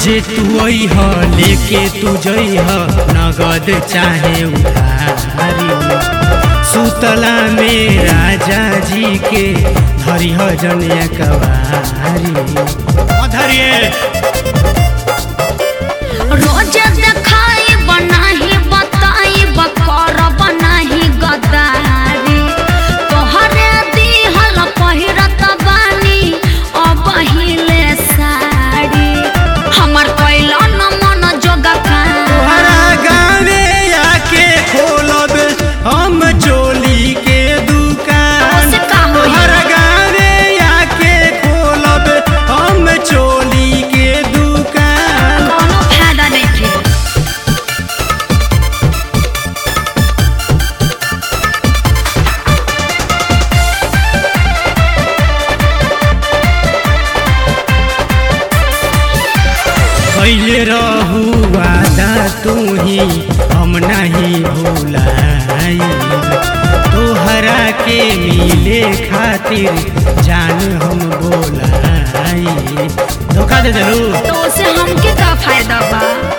जे तू अइह लेके तू जइह नगद चाहे उधारी सुतला में राजा जी के धरिह जनिया कवारी धरिए रोज देखाई बनाही बताई बकर बनाही गदारी तोहरे दिहल पहिरत बानी अब हिले साड़ी हमर कैल न मन जोगा तोहरा गावे आके खोलब हम चोली के दुकान ओसे का होई? तोहरा गावे आके खोलब हम चोली के दुकान कोनो फायदा नहीं कैले रहू वादा तू ही हम नहीं भूलाई तोहरा के मिले खातिर जान हम बोलाई धोखा दे देलू तो उसे हमके का फायदा बा